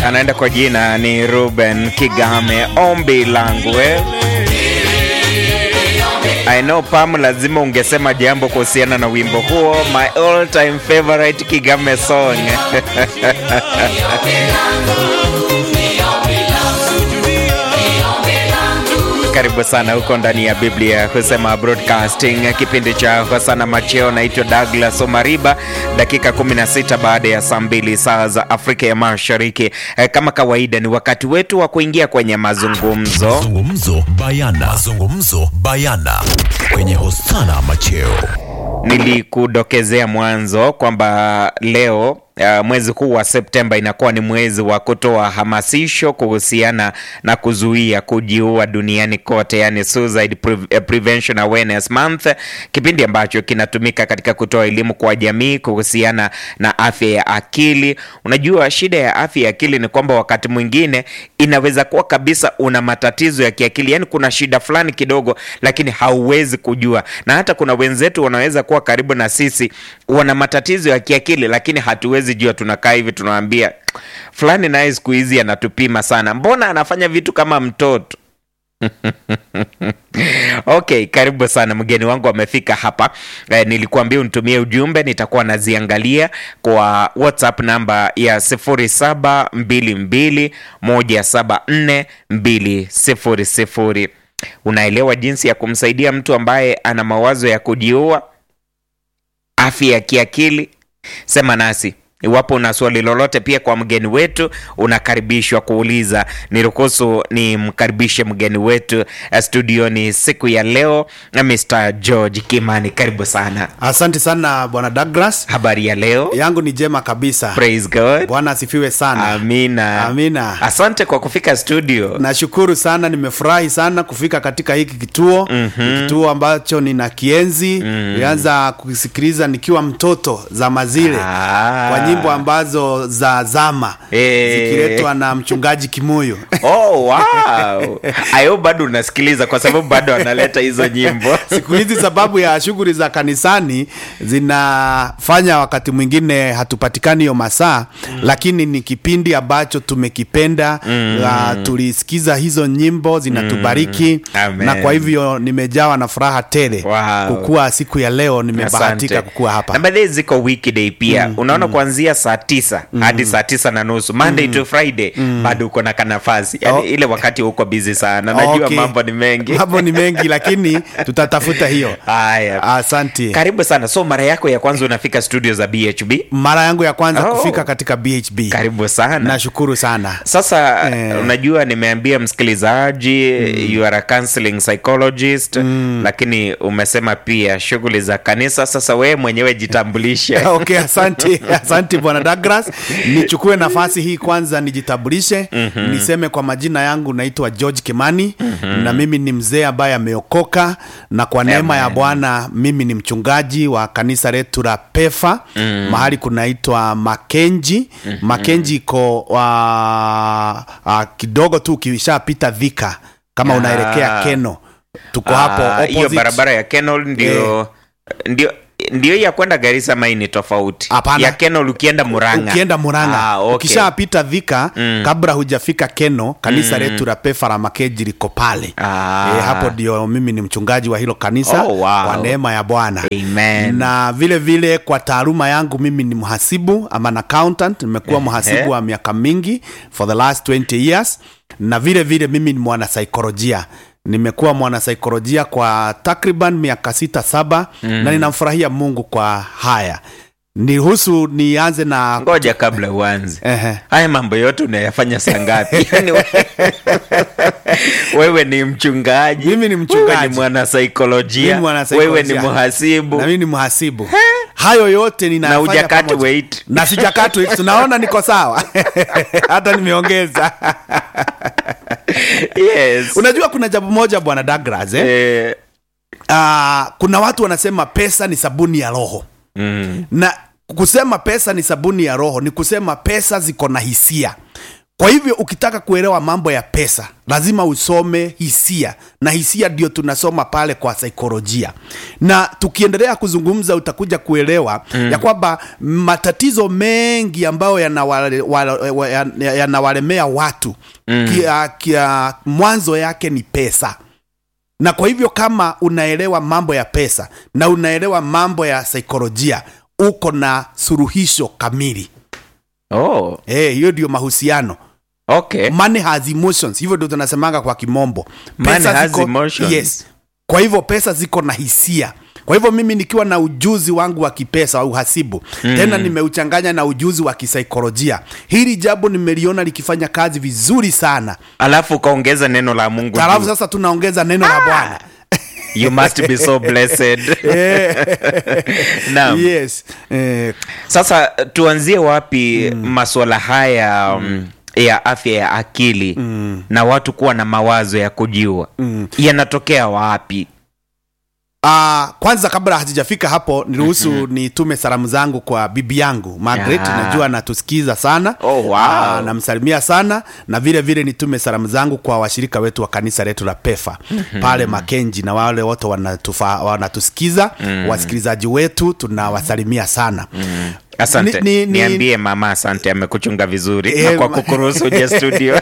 anaenda kwa jina ni Ruben Kigame, ombi langu eh. I know Pam, lazima ungesema jambo kuhusiana na wimbo huo, my all time favorite Kigame song Karibu sana huko ndani ya Biblia husema broadcasting, kipindi cha Hosana Macheo. Naitwa Douglas Omariba, dakika 16 baada ya saa mbili saa za Afrika ya Mashariki. Eh, Kama kawaida ni wakati wetu wa kuingia kwenye mazungumzo. Mazungumzo bayana. Mazungumzo bayana kwenye Hosana Macheo. Nilikudokezea mwanzo kwamba leo uh, mwezi huu wa Septemba inakuwa ni mwezi wa kutoa hamasisho kuhusiana na kuzuia kujiua duniani kote, yani Suicide Pre- eh, Prevention Awareness Month, kipindi ambacho kinatumika katika kutoa elimu kwa jamii kuhusiana na afya ya akili. Unajua, shida ya afya ya akili ni kwamba wakati mwingine inaweza kuwa kabisa una matatizo ya kiakili, yani kuna shida fulani kidogo, lakini hauwezi kujua, na hata kuna wenzetu wanaweza kuwa karibu na sisi wana matatizo ya kiakili, lakini hatuwezi jua. Tunakaa hivi tunawaambia fulani naye siku hizi anatupima sana, mbona anafanya vitu kama mtoto Okay, karibu sana mgeni wangu amefika hapa. Eh, nilikuambia unitumie ujumbe, nitakuwa naziangalia kwa WhatsApp namba ya 0722174200. Unaelewa jinsi ya kumsaidia mtu ambaye ana mawazo ya kujiua, afya ya kiakili? Sema nasi iwapo una swali lolote pia kwa mgeni wetu unakaribishwa kuuliza. Niruhusu nimkaribishe mgeni wetu eh, studioni siku ya leo, Mr George Kimani, karibu sana. Asante sana bwana Douglas, Habari ya leo? yangu ni jema kabisa. Praise God. Bwana asifiwe sana. Amina. Amina. Asante kwa kufika studio. Nashukuru sana, nimefurahi sana kufika katika hiki kituo mm-hmm. kituo ambacho nina kienzi nilianza kusikiliza nikiwa mtoto zama zile Ah. kwa nyimbo ambazo za zama Eh. zikiletwa na mchungaji Kimuyu Oh, wow. Ayo bado unasikiliza kwa sababu bado analeta hizo nyimbo. siku hizi sababu ya shughuli za kanisani zinafanya wakati mwingine hatupatikani hiyo masaa mm. lakini ni kipindi ambacho tumekipenda mm. uh, tulisikiza hizo nyimbo zinatubariki Amen. na kwa hivyo nimejawa na furaha tele Wow. kukuwa siku ya leo nimebahatika Asante. kukuwa hapa na baadaye ziko weekday pia unaona kuanzia saa tisa hadi saa tisa na nusu monday to friday bado uko na kanafasi yani Oh. ile wakati uko busy sana najua Okay. mambo ni mengi mambo ni mengi lakini tutatafuta hiyo haya asante karibu sana so mara yako ya kwanza unafika studio za bhb mara yangu ya kwanza Oh. kufika katika bhb karibu sana nashukuru sana sasa Eh. unajua nimeambia msikilizaji you are a counseling psychologist lakini umesema pia shughuli za kanisa sasa wewe mwenyewe jitambulishe okay asante asante bwana Douglas nichukue nafasi hii kwanza nijitambulishe mm-hmm. niseme kwa majina yangu naitwa George Kimani mm-hmm. na mimi ni mzee ambaye ameokoka na kwa neema ya Amen. Bwana mimi ni mchungaji wa kanisa letu la Pefa mm. mahali kunaitwa Makenji mm-hmm. Makenji iko wa, a, kidogo tu ukishapita Dhika kama Ah. unaelekea Keno tuko hapo Ah, hiyo opposite. barabara ya Kenol ndio ndio ndio ya kwenda Garissa ama hii ni tofauti? Hapana. Ya Kenol ukienda Murang'a. ukienda Murang'a Ah, okay. ukishapita Dhika kabla hujafika Keno kanisa letu la Pefa la Makeji liko pale Ah. e, hapo ndio mimi ni mchungaji wa hilo kanisa Oh, wow. kwa neema ya Bwana Amen. na vile vile kwa taaluma yangu mimi ni mhasibu ama an accountant nimekuwa mhasibu wa miaka mingi for the last 20 years na vile vile mimi ni mwanasaikolojia nimekuwa mwanasaikolojia kwa takriban miaka sita saba na ninamfurahia mungu kwa haya niruhusu nianze na Ngoja kabla uanze. Ehe. Haya mambo yote unayafanya saa ngapi? Yaani we- wewe ni mchungaji. Mimi ni mchungaji. Wewe ni mwanasaikolojia. Mimi mwanasaikolojia. Wewe ni mhasibu. na mimi ni mhasibu hayo yote Na ninayafanya hujakata pamoja. weight. na sijakatu tunaona niko sawa hata nimeongeza Yes. unajua kuna jambo moja bwana Douglas eh? Eh, Ah, kuna watu wanasema pesa ni sabuni ya roho mm. na kusema pesa ni sabuni ya roho ni kusema pesa ziko na hisia kwa hivyo ukitaka kuelewa mambo ya pesa lazima usome hisia na hisia ndio tunasoma pale kwa saikolojia na tukiendelea kuzungumza utakuja kuelewa mm. ya kwamba matatizo mengi ambayo yanawale- wale- wa- ya- yanawalemea watu mm. kia, kia, mwanzo yake ni pesa na kwa hivyo kama unaelewa mambo ya pesa na unaelewa mambo ya saikolojia uko na suluhisho kamili oh, Eh, hiyo ndio mahusiano okay. money has emotions hivyo ndio tunasemanga kwa kimombo Money Pesa has ziko- emotions. yes kwa hivyo pesa ziko na hisia kwa hivyo mimi nikiwa na ujuzi wangu wa kipesa au uhasibu mm. tena nimeuchanganya na ujuzi wa kisaikolojia hili jambo nimeliona likifanya kazi vizuri sana alafu ukaongeza neno la mungu halafu juu. sasa tunaongeza neno la bwana you must be so blessed Naam. yes eh, sasa tuanzie wapi mm. maswala haya mm. ya afya ya akili mm. na watu kuwa na mawazo ya kujiua mm. yanatokea wapi Uh, kwanza kabla hatujafika hapo niruhusu mm-hmm. nitume salamu zangu kwa bibi yangu Margaret Ah. najua anatusikiza sana Oh, wow. Ah, namsalimia sana na vile vile nitume salamu zangu kwa washirika wetu wa kanisa letu la pefa mm-hmm. pale makenji na wale wote wanatufa, wanatusikiza mm-hmm. wasikilizaji wetu tunawasalimia sana mm-hmm. asante Ni- ni- ni- niambie mama asante amekuchunga vizuri Eh, na kwa ma- kukuruhusu uje studio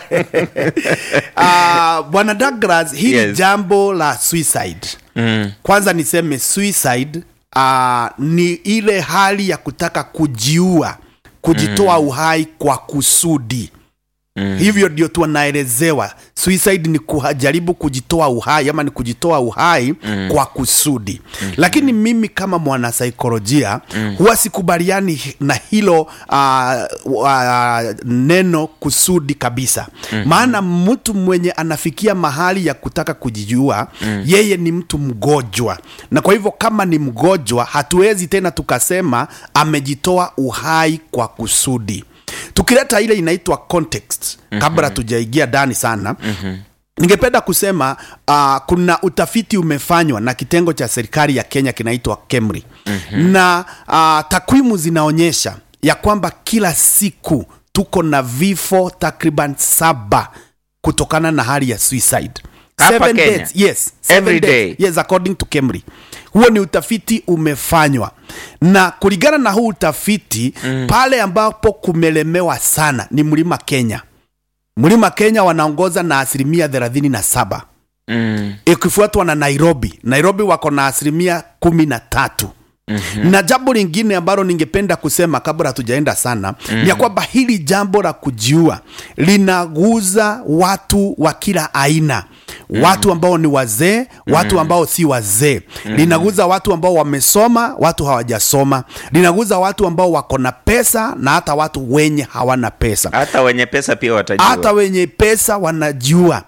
uh, bwana Douglas hili Yes. jambo la suicide mm. kwanza niseme suicide uh, ni ile hali ya kutaka kujiua kujitoa mm. uhai kwa kusudi mm. hivyo ndio tunaelezewa suicide ni kujaribu kujitoa uhai ama ni kujitoa uhai mm. kwa kusudi mm-hmm. lakini mimi kama mwanasaikolojia mm. huwa sikubaliani na hilo uh, uh, neno kusudi kabisa mm-hmm. maana mtu mwenye anafikia mahali ya kutaka kujijua mm. yeye ni mtu mgonjwa na kwa hivyo kama ni mgonjwa hatuwezi tena tukasema amejitoa uhai kwa kusudi tukileta ile inaitwa context mm-hmm. kabla tujaingia ndani sana mm-hmm ningependa kusema uh, kuna utafiti umefanywa na kitengo cha serikali ya kenya kinaitwa kemri mm-hmm. na uh, takwimu zinaonyesha ya kwamba kila siku tuko na vifo takriban saba kutokana na hali ya suicide Hapa Seven Kenya? deaths, yes, seven Every day? deaths. yes according to kemri huo ni utafiti umefanywa na kulingana na huu utafiti mm. pale ambapo kumelemewa sana ni mlima kenya mlima kenya wanaongoza na asilimia thelathini na saba Mm. ikifuatwa na nairobi nairobi wako na asilimia kumi na tatu Mm-hmm. na jambo lingine ambalo ningependa kusema kabla hatujaenda sana mm-hmm. ni ya kwamba hili jambo la kujiua linaguza watu wa kila aina mm-hmm. watu ambao ni wazee watu ambao si wazee mm-hmm. linaguza watu ambao wamesoma watu hawajasoma linaguza watu ambao wako na pesa na hata watu wenye hawana pesa hata wenye pesa pia watajua hata wenye pesa wanajua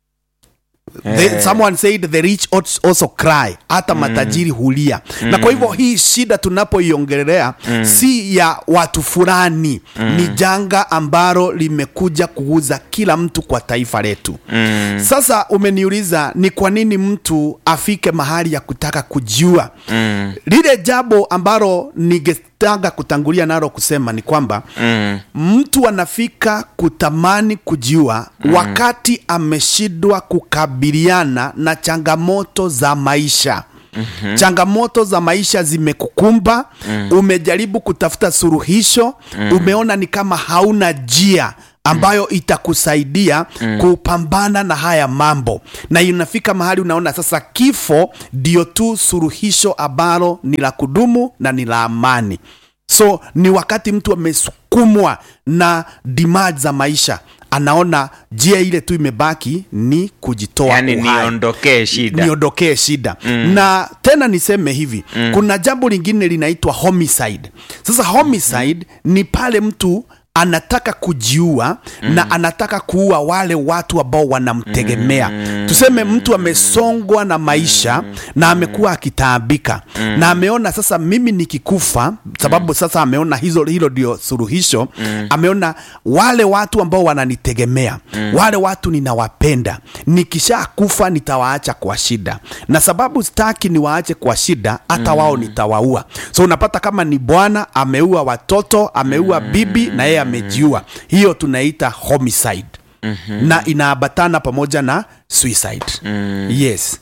The, someone said the rich als- also cry hata matajiri hulia na kwa hivyo hii shida tunapoiongelea si ya watu fulani ni janga ambalo limekuja kuuza kila mtu kwa taifa letu sasa umeniuliza ni kwa nini mtu afike mahali ya kutaka kujua lile jambo ambalo ningetaka kutangulia nalo kusema ni kwamba mm. mtu anafika kutamani kujiua mm. wakati ameshindwa kukabiliana na changamoto za maisha Mm-hmm. changamoto za maisha zimekukumba mm. umejaribu kutafuta suluhisho mm. umeona ni kama hauna njia ambayo itakusaidia mm. kupambana na haya mambo na inafika mahali unaona sasa kifo ndio tu suluhisho ambalo ni la kudumu na ni la amani so ni wakati mtu amesukumwa na demand za maisha anaona njia ile tu imebaki ni kujitoa yani uhai niondokee shida niondokee shida mm. na tena niseme hivi mm. kuna jambo lingine linaitwa homicide sasa homicide mm. ni pale mtu anataka kujiua mm. na anataka kuua wale watu ambao wanamtegemea mm. tuseme mtu amesongwa na maisha mm. na amekuwa akitaabika mm. na ameona sasa mimi nikikufa sababu mm. sasa ameona hizo hilo ndio suluhisho mm. ameona wale watu ambao wananitegemea mm. wale watu ninawapenda nikisha kufa nitawaacha kwa shida na sababu sitaki niwaache kwa shida hata mm. wao nitawaua so unapata kama ni bwana ameua watoto ameua mm. bibi na yeye amejiua hiyo tunaita homicide mm-hmm. na inaambatana pamoja na suicide mm. yes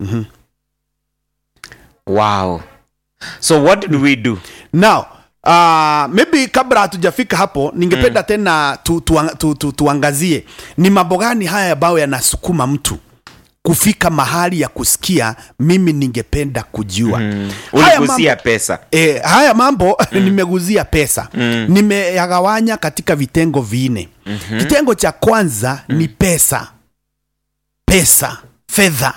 wow so what do we do now uh, maybe kabla hatujafika hapo ningependa mm. tena tu, tu, tu, tu, tuangazie ni mambo gani haya ambayo yanasukuma mtu kufika mahali ya kusikia mimi ningependa kujua mm. uligusia pesa E, haya mambo mm. nimeguzia pesa mm. nimeyagawanya katika vitengo vinne mm-hmm. kitengo cha kwanza mm. ni pesa pesa fedha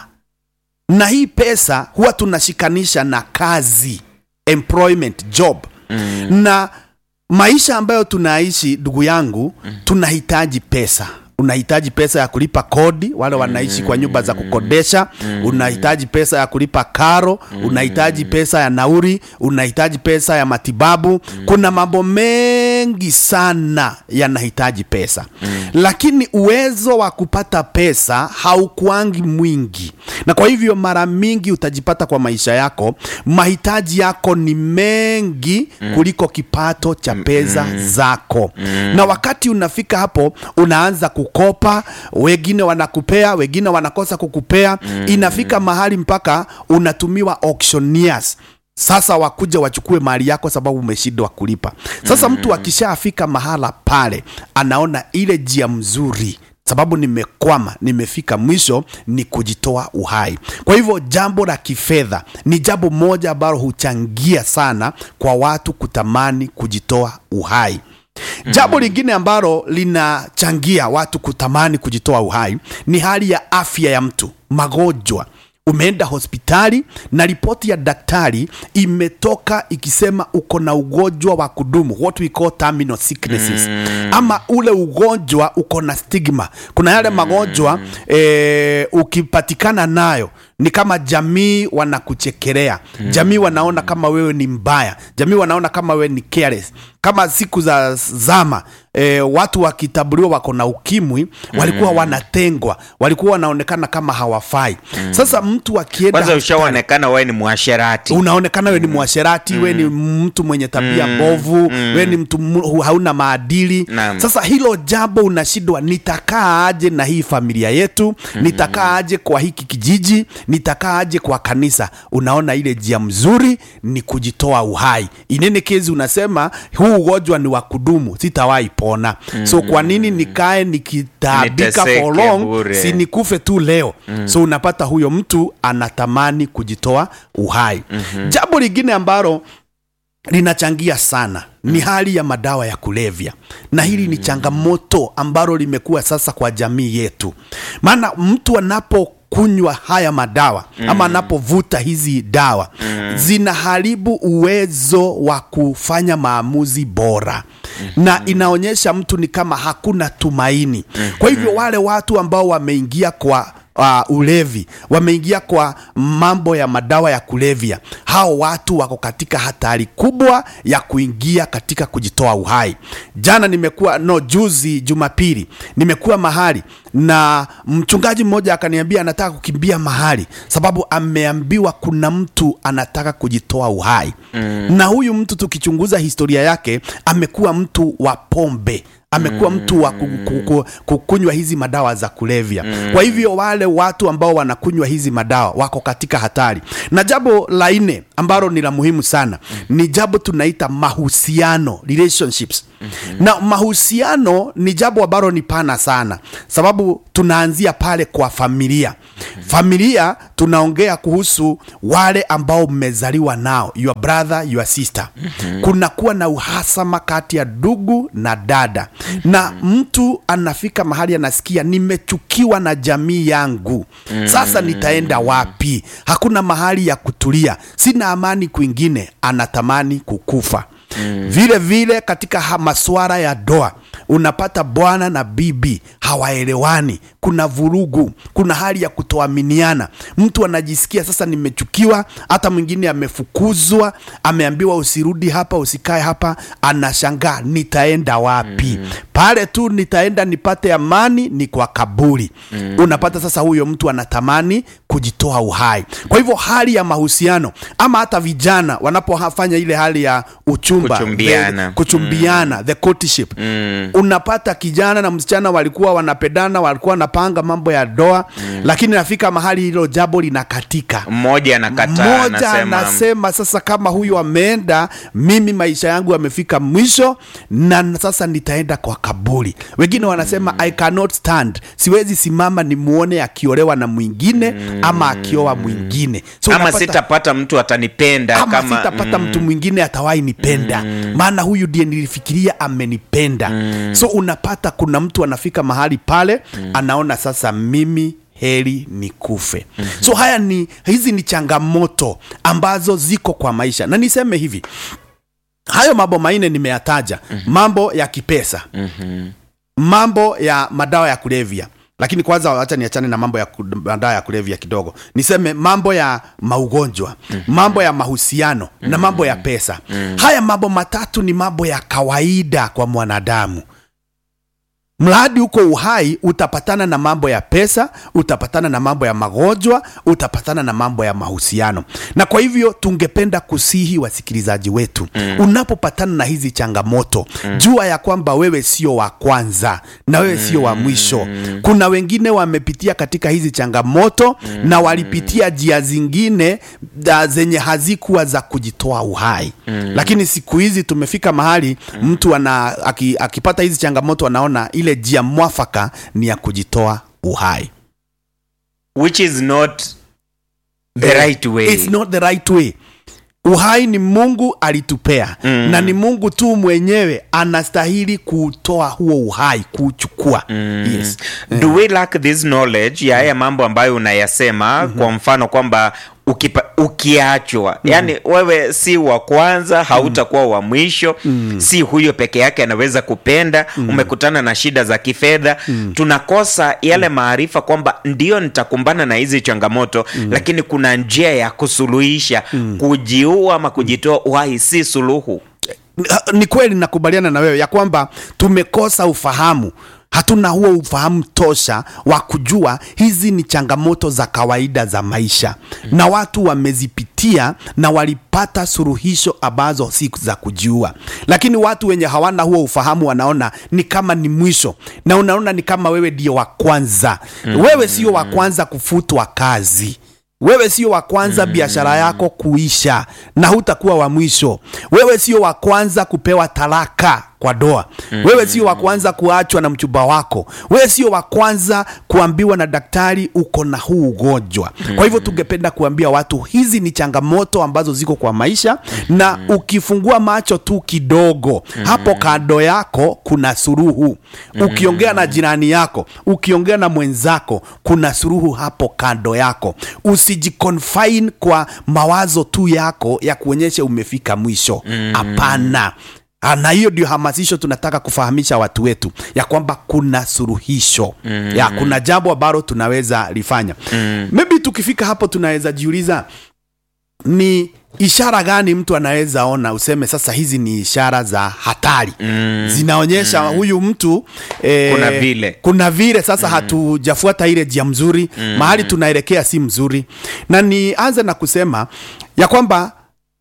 na hii pesa huwa tunashikanisha na kazi employment job mm. na maisha ambayo tunaishi ndugu yangu mm. tunahitaji pesa unahitaji pesa ya kulipa kodi wale wanaishi kwa nyumba za kukodesha unahitaji pesa ya kulipa karo unahitaji pesa ya nauri unahitaji pesa ya matibabu kuna mambo mengi sana yanahitaji pesa lakini uwezo wa kupata pesa haukuangi mwingi na kwa hivyo mara mingi utajipata kwa maisha yako mahitaji yako ni mengi kuliko kipato cha pesa zako na wakati unafika hapo unaanza kukopa wengine wanakupea wengine wanakosa kukupea inafika mahali mpaka unatumiwa auctioneers sasa wakuja wachukue mali yako sababu umeshindwa kulipa sasa mtu akishafika mahala pale anaona ile njia mzuri sababu nimekwama nimefika mwisho ni kujitoa uhai kwa hivyo jambo la kifedha ni jambo moja ambalo huchangia sana kwa watu kutamani kujitoa uhai jambo lingine ambalo linachangia watu kutamani kujitoa uhai ni hali ya afya ya mtu magonjwa umeenda hospitali na ripoti ya daktari imetoka ikisema uko na ugonjwa wa kudumu what we call terminal sicknesses ama ule ugonjwa uko na stigma kuna yale magonjwa eh, ukipatikana nayo ni kama jamii wanakuchekelea jamii wanaona kama wewe ni mbaya jamii wanaona kama wewe ni careless kama siku za zama e, watu wakitambuliwa wako na ukimwi walikuwa wanatengwa walikuwa wanaonekana kama hawafai sasa mtu akienda kwanza ushaonekana wewe ni mwasherati unaonekana we ni mwasherati we ni mtu mwenye tabia mbovu we ni mtu mu- hauna maadili Naam. sasa hilo jambo unashindwa nitakaa aje na hii familia yetu nitakaa aje kwa hiki kijiji nitakaa aje kwa kanisa unaona ile njia mzuri ni kujitoa uhai inene kezi unasema huu ugonjwa ni wa kudumu sitawahi pona so kwa nini nikae nikitaabika Niteseke for long bure. si nikufe tu leo so unapata huyo mtu anatamani kujitoa uhai jambo lingine ambalo linachangia sana ni hali ya madawa ya kulevya na hili ni changamoto ambalo limekuwa sasa kwa jamii yetu maana mtu anapokunywa haya madawa ama anapovuta hizi dawa zinaharibu uwezo wa kufanya maamuzi bora na inaonyesha mtu ni kama hakuna tumaini kwa hivyo wale watu ambao wameingia kwa uh, ulevi wameingia kwa mambo ya madawa ya kulevya hao watu wako katika hatari kubwa ya kuingia katika kujitoa uhai jana nimekuwa no juzi jumapili nimekuwa mahali na mchungaji mmoja akaniambia anataka kukimbia mahali sababu ameambiwa kuna mtu anataka kujitoa uhai mm. na huyu mtu tukichunguza historia yake amekuwa mtu wa pombe amekuwa mtu wa ku- ku- ku- kukunywa hizi madawa za kulevya kwa hivyo wale watu ambao wanakunywa hizi madawa wako katika hatari na jambo la nne ambalo ni la muhimu sana ni jambo tunaita mahusiano relationships na mahusiano ni jambo ambalo ni pana sana sababu tunaanzia pale kwa familia familia tunaongea kuhusu wale ambao mmezaliwa nao your brother your sister kunakuwa na uhasama kati ya ndugu na dada na mtu anafika mahali anasikia nimechukiwa na jamii yangu sasa nitaenda wapi hakuna mahali ya kutulia sina amani kwingine anatamani kukufa vile vile katika ha- masuala ya doa unapata bwana na bibi hawaelewani kuna vurugu kuna hali ya kutoaminiana mtu anajisikia sasa nimechukiwa hata mwingine amefukuzwa ameambiwa usirudi hapa usikae hapa anashangaa nitaenda wapi mm. pale tu nitaenda nipate amani ni kwa kaburi mm. unapata sasa huyo mtu anatamani kujitoa uhai kwa hivyo hali ya mahusiano ama hata vijana wanapofanya ile hali ya uchumba Kuchumbiana. the, kuchumbiana the courtship Mm. unapata kijana na msichana walikuwa wanapendana walikuwa wanapanga mambo ya doa mm. lakini nafika mahali hilo jambo linakatika mmoja anakataa mmoja anasema anasema sasa kama huyu ameenda mimi maisha yangu yamefika mwisho na sasa nitaenda kwa kaburi wengine wanasema i cannot stand siwezi simama nimuone akiolewa na mwingine ama akioa mwingine so ama unapata- sitapata mtu atanipenda ama kama sitapata mtu mwingine atawahi nipenda maana huyu ndiye nilifikiria amenipenda so unapata kuna mtu anafika mahali pale anaona sasa mimi heri ni kufe so haya ni hizi ni changamoto ambazo ziko kwa maisha na niseme hivi hayo mambo manne nimeyataja mambo ya kipesa mambo ya madawa ya kulevya lakini kwanza wacha niachane na mambo ya ku- madawa ya kulevya kidogo niseme mambo ya maugonjwa mambo ya mahusiano na mambo ya pesa haya mambo matatu ni mambo ya kawaida kwa mwanadamu mradi uko uhai utapatana na mambo ya pesa utapatana na mambo ya magonjwa utapatana na mambo ya mahusiano na kwa hivyo tungependa kusihi wasikilizaji wetu mm. unapopatana na hizi changamoto mm. jua ya kwamba wewe sio wa kwanza na wewe sio wa mwisho kuna wengine wamepitia katika hizi changamoto mm. na walipitia njia zingine da, zenye hazikuwa za kujitoa uhai mm. lakini siku hizi tumefika mahali mm. mtu ana, aki, akipata hizi changamoto anaona ile njia mwafaka ni ya kujitoa uhai which is not the right way It's not the right way uhai ni mungu alitupea mm. na ni mungu tu mwenyewe anastahili kutoa huo uhai kuuchukua mm. yes. do we lack this knowledge ya haya mambo ambayo unayasema mm-hmm. kwa mfano kwamba ukipa, ukiachwa mm-hmm. yani wewe si wa kwanza hautakuwa wa mwisho mm-hmm. si huyo peke yake anaweza kupenda mm-hmm. umekutana na shida za kifedha mm-hmm. tunakosa yale maarifa kwamba ndio nitakumbana na hizi changamoto mm-hmm. lakini kuna njia ya kusuluhisha mm-hmm. kujiua ama kujitoa uhai si suluhu ni kweli nakubaliana na wewe ya kwamba tumekosa ufahamu hatuna huo ufahamu tosha wa kujua hizi ni changamoto za kawaida za maisha mm. na watu wamezipitia na walipata suruhisho ambazo si za kujiua lakini watu wenye hawana huo ufahamu wanaona ni kama ni mwisho na unaona ni kama wewe ndio wa kwanza mm. wewe sio wa kwanza kufutwa kazi wewe sio wa kwanza mm. biashara yako kuisha na hutakuwa wa mwisho wewe sio wa kwanza kupewa talaka kwa doa mm. wewe sio wa kwanza kuachwa na mchumba wako wewe sio wa kwanza kuambiwa na daktari uko na huu ugonjwa mm. kwa hivyo tungependa kuambia watu hizi ni changamoto ambazo ziko kwa maisha mm. na ukifungua macho tu kidogo mm. hapo kando yako kuna suruhu ukiongea na jirani yako ukiongea na mwenzako kuna suruhu hapo kando yako usijiconfine kwa mawazo tu yako ya kuonyesha umefika mwisho hapana Ah, na hiyo ndio hamasisho tunataka kufahamisha watu wetu ya kwamba kuna suruhisho mm. ya kuna jambo ambalo tunaweza lifanya mm. maybe tukifika hapo tunaweza jiuliza ni ishara gani mtu anaweza ona useme sasa hizi ni ishara za hatari mm. zinaonyesha mm. huyu mtu eh, Kuna vile. kuna vile sasa mm. hatujafuata ile njia mzuri mm. mahali tunaelekea si mzuri na nianze na kusema ya kwamba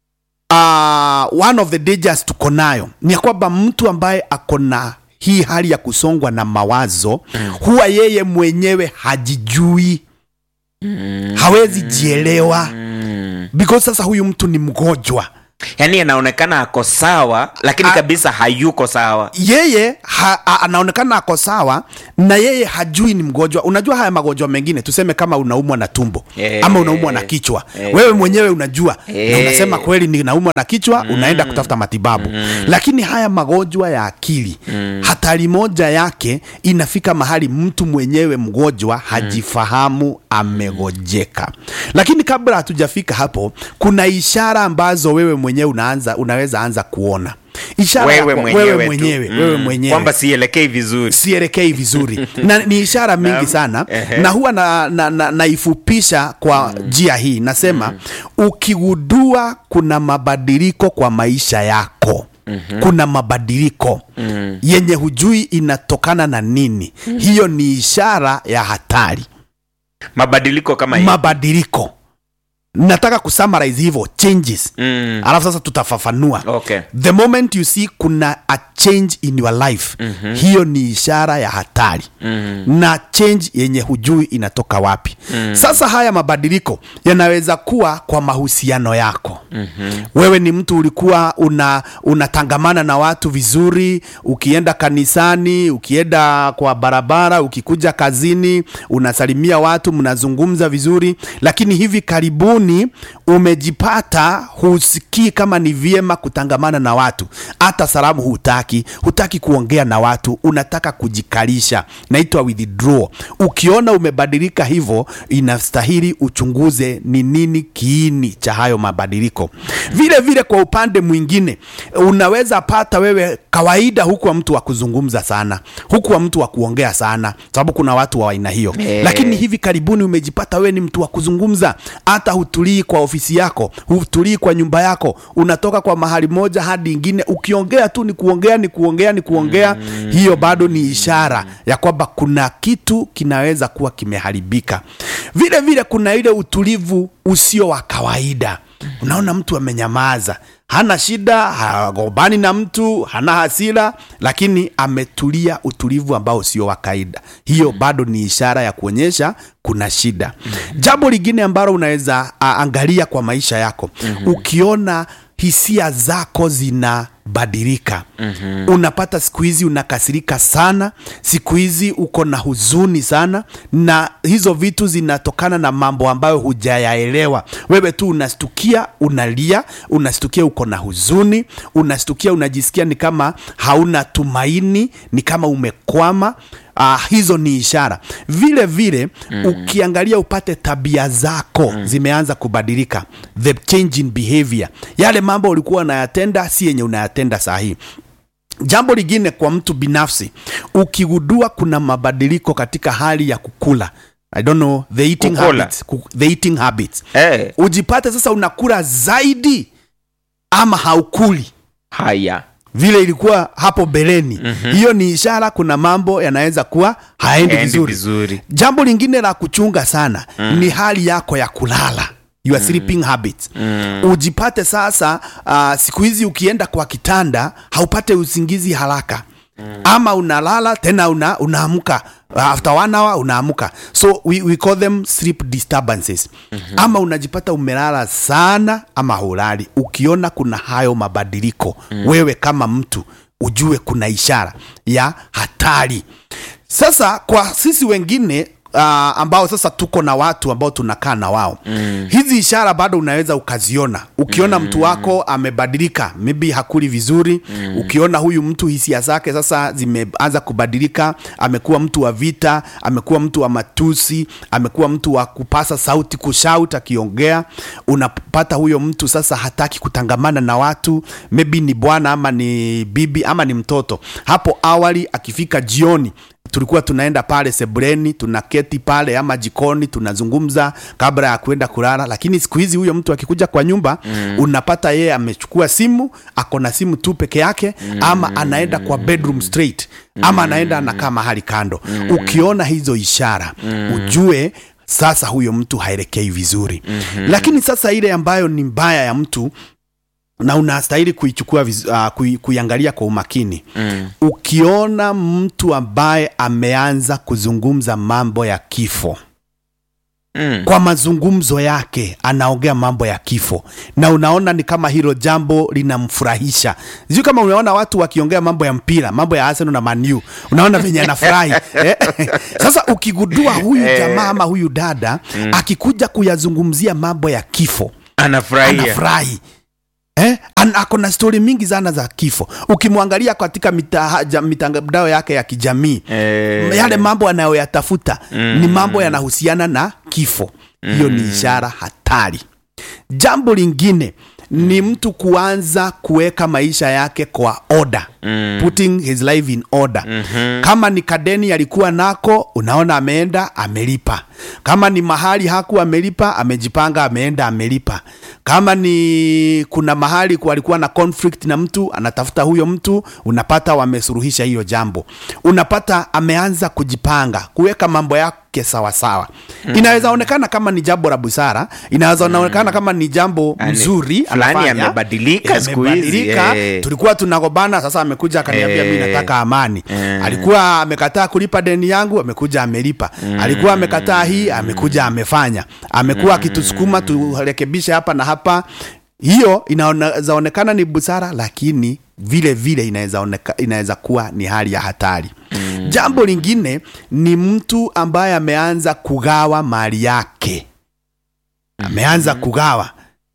uh, one of the dangers tuko nayo ni ya kwamba mtu ambaye ako na hii hali ya kusongwa na mawazo mm. huwa yeye mwenyewe hajijui mm. hawezi jielewa mm. because sasa huyu mtu ni mgonjwa yaani anaonekana ako sawa lakini A- kabisa hayuko sawa yeye ha, a, anaonekana ako sawa na yeye hajui ni mgonjwa unajua haya magonjwa mengine tuseme kama unaumwa na tumbo Eh. ama unaumwa na kichwa Eh. wewe mwenyewe unajua na Eh. unasema kweli ninaumwa na kichwa unaenda kutafuta matibabu lakini haya magonjwa ya akili hatari moja yake inafika mahali mtu mwenyewe mgonjwa hajifahamu amegojeka lakini kabla hatujafika hapo kuna ishara ambazo wewe mwenyewe mwenyewe unaanza unaweza anza kuona ishara wewe ya kwa- mwenyewe, wewe tu. mwenyewe, Mm. wewe mwenyewe kwamba sielekei vizuri sielekei vizuri na ni ishara mingi sana Ehe. na huwa naifupisha na, na, naifupisha kwa njia hii nasema ukigundua kuna mabadiliko kwa maisha yako kuna mabadiliko yenye hujui inatokana na nini hiyo ni ishara ya hatari mabadiliko kama hii mabadiliko nataka kusummarize hivyo changes mm. alafu sasa tutafafanua okay the moment you see kuna a change in your life mm-hmm. hiyo ni ishara ya hatari mm-hmm. na change yenye hujui inatoka wapi mm-hmm. sasa haya mabadiliko yanaweza kuwa kwa mahusiano yako mm-hmm. wewe ni mtu ulikuwa una unatangamana na watu vizuri ukienda kanisani ukienda kwa barabara ukikuja kazini unasalimia watu mnazungumza vizuri lakini hivi karibuni umejipata husikii kama ni vyema kutangamana na watu hata salamu hutaki hutaki kuongea na watu unataka kujikalisha naitwa withdraw ukiona umebadilika hivyo inastahili uchunguze ni nini kiini cha hayo mabadiliko vile vile kwa upande mwingine unaweza pata wewe kawaida hukuwa mtu wa kuzungumza sana hukuwa mtu wa kuongea sana sababu kuna watu wa aina hiyo Eh. lakini hivi karibuni umejipata wewe ni mtu wa kuzungumza hata hutulii kwa ofisi yako hutulii kwa nyumba yako unatoka kwa mahali moja hadi ingine ukiongea tu ni kuongea ni kuongea ni kuongea mm. hiyo bado ni ishara ya kwamba kuna kitu kinaweza kuwa kimeharibika vile vile kuna ile utulivu usio wa kawaida unaona mtu amenyamaza hana shida hagombani na mtu hana hasira lakini ametulia utulivu ambao sio wa kawaida hiyo bado ni ishara ya kuonyesha kuna shida jambo lingine ambalo unaweza a, angalia kwa maisha yako ukiona hisia zako zinabadilika mm-hmm. unapata siku hizi unakasirika sana siku hizi uko na huzuni sana na hizo vitu zinatokana na mambo ambayo hujayaelewa wewe tu unastukia unalia unastukia uko na huzuni unastukia unajisikia ni kama hauna tumaini ni kama umekwama Uh, hizo ni ishara vile vile mm. ukiangalia upate tabia zako mm. zimeanza kubadilika the change in behavior yale mambo ulikuwa unayatenda si yenye unayatenda sahii jambo lingine kwa mtu binafsi ukigundua kuna mabadiliko katika hali ya kukula i don't know the eating Kukula. habits, ku, the eating habits eh, ujipate sasa unakula zaidi ama haukuli haya vile ilikuwa hapo beleni mm-hmm. hiyo ni ishara kuna mambo yanaweza kuwa haendi Haendi vizuri. vizuri. jambo lingine la kuchunga sana mm. ni hali yako ya kulala your sleeping habits mm. ujipate sasa uh, siku hizi ukienda kwa kitanda haupate usingizi haraka mm. ama unalala tena una, unaamka uh, after one hour unaamka so we, we call them sleep disturbances mm-hmm. ama unajipata umelala sana ama hulali ukiona kuna hayo mabadiliko mm. wewe kama mtu ujue kuna ishara ya hatari sasa kwa sisi wengine uh, ambao sasa tuko na watu ambao tunakaa na wao mm. hizi ishara bado unaweza ukaziona ukiona mm. mtu wako amebadilika maybe hakuli vizuri mm. ukiona huyu mtu hisia zake sasa zimeanza kubadilika amekuwa mtu wa vita amekuwa mtu wa matusi amekuwa mtu wa kupasa sauti kushout akiongea unapata huyo mtu sasa hataki kutangamana na watu maybe ni bwana ama ni bibi ama ni mtoto hapo awali akifika jioni tulikuwa tunaenda pale sebuleni tunaketi pale ama jikoni tunazungumza kabla ya kwenda kulala lakini siku hizi huyo mtu akikuja kwa nyumba mm. unapata yeye amechukua simu ako na simu tu peke yake mm. ama anaenda kwa bedroom straight ama anaenda anakaa mahali kando mm. ukiona hizo ishara mm. ujue sasa huyo mtu haelekei vizuri mm-hmm. lakini sasa ile ambayo ni mbaya ya mtu na unastahili kuichukua viz- uh, kui, kuiangalia kwa umakini mm. ukiona mtu ambaye ameanza kuzungumza mambo ya kifo mm. kwa mazungumzo yake anaongea mambo ya kifo na unaona ni kama hilo jambo linamfurahisha sijui kama unaona watu wakiongea mambo ya mpira mambo ya Arsenal na Manu unaona venye anafurahi eh? sasa ukigundua huyu jamaa ama huyu dada akikuja kuyazungumzia mambo ya kifo anafurahia anafurahi Eh? An, ako na stori mingi sana za kifo ukimwangalia katika mita- ja- mitandao yake ya kijamii Eh. yale mambo anayoyatafuta ni mambo yanahusiana na kifo hiyo ni ishara hatari jambo lingine ni mtu kuanza kuweka maisha yake kwa order mm. putting his life in order mm-hmm. kama ni kadeni alikuwa nako unaona ameenda amelipa kama ni mahali haku amelipa amejipanga ameenda amelipa kama ni kuna mahali ku- alikuwa na conflict na mtu anatafuta huyo mtu unapata wamesuluhisha hiyo jambo unapata ameanza kujipanga kuweka mambo yake sawasawa mm. inaweza onekana kama ni jambo la busara inaweza onekana kama ni jambo Ani- mzuri fulani anafanya. amebadilika siku hizi, Amebadilika. eh. tulikuwa tunagobana sasa amekuja akaniambia Eh. mi nataka amani Eh. alikuwa amekataa kulipa deni yangu amekuja amelipa alikuwa amekataa hii amekuja amefanya amekuwa akitusukuma turekebishe hapa na hapa hiyo inaweza onekana ni busara lakini vile vile inaweza oneka- inaweza kuwa ni hali ya hatari mm. jambo lingine ni mtu ambaye ameanza kugawa mali yake ameanza kugawa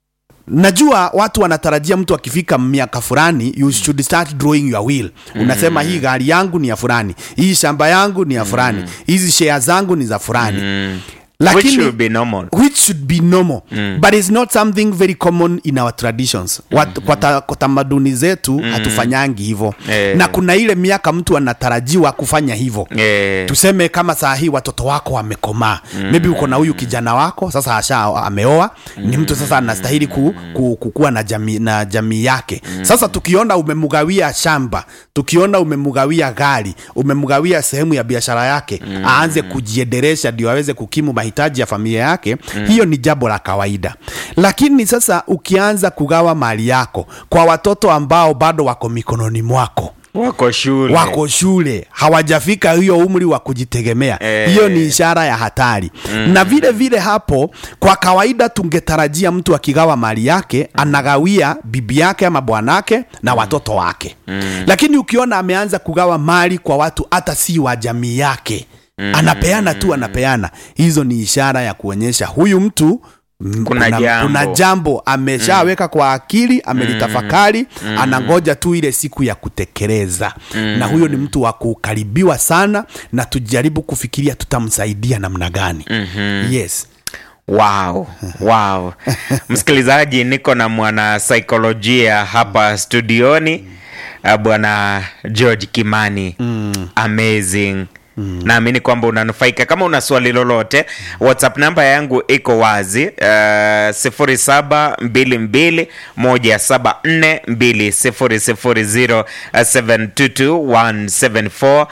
najua watu wanatarajia mtu akifika miaka fulani you should start drawing your will unasema hii gari yangu ni ya fulani hii shamba yangu ni ya fulani hizi share zangu ni za fulani Which should be normal. which should be normal mm. but it's not something very common in our traditions Wat, kwa, ta, kwa tamaduni zetu hatufanyangi hivyo Eh. na kuna ile miaka mtu anatarajiwa kufanya hivyo Eh, tuseme kama saa hii watoto wako wamekomaa mm. maybe uko na huyu kijana wako sasa asha ameoa mm. ni mtu sasa anastahili ku, ku, kukuwa na jamii, na jamii yake mm. sasa tukiona umemgawia shamba tukiona umemgawia gari umemgawia sehemu ya biashara yake mm. aanze kujiendelesha ndio aweze kukimu mahitaji ya familia yake mm. hiyo ni jambo la kawaida lakini sasa ukianza kugawa mali yako kwa watoto ambao bado wako mikononi mwako wako shule wako shule hawajafika hiyo umri wa kujitegemea Eh. hiyo ni ishara ya hatari mm. na vile vile hapo kwa kawaida tungetarajia mtu akigawa mali yake anagawia bibi yake ama bwanake na watoto wake mm. lakini ukiona ameanza kugawa mali kwa watu hata si wa jamii yake mm. anapeana tu anapeana hizo ni ishara ya kuonyesha huyu mtu mm, Kuna jambo. kuna jambo ameshaweka kwa akili amelitafakari anangoja tu ile siku ya kutekeleza na huyo ni mtu wa kukaribiwa sana na tujaribu kufikiria tutamsaidia namna gani yes wow wow msikilizaji niko na mwana saikolojia hapa studioni uh, bwana george kimani mm. amazing Mm. naamini kwamba unanufaika kama una swali lolote whatsapp namba yangu iko wazi uh, sifuri saba mbili mbili moja saba nne mbili sifuri sifuri zero seven two two one seven four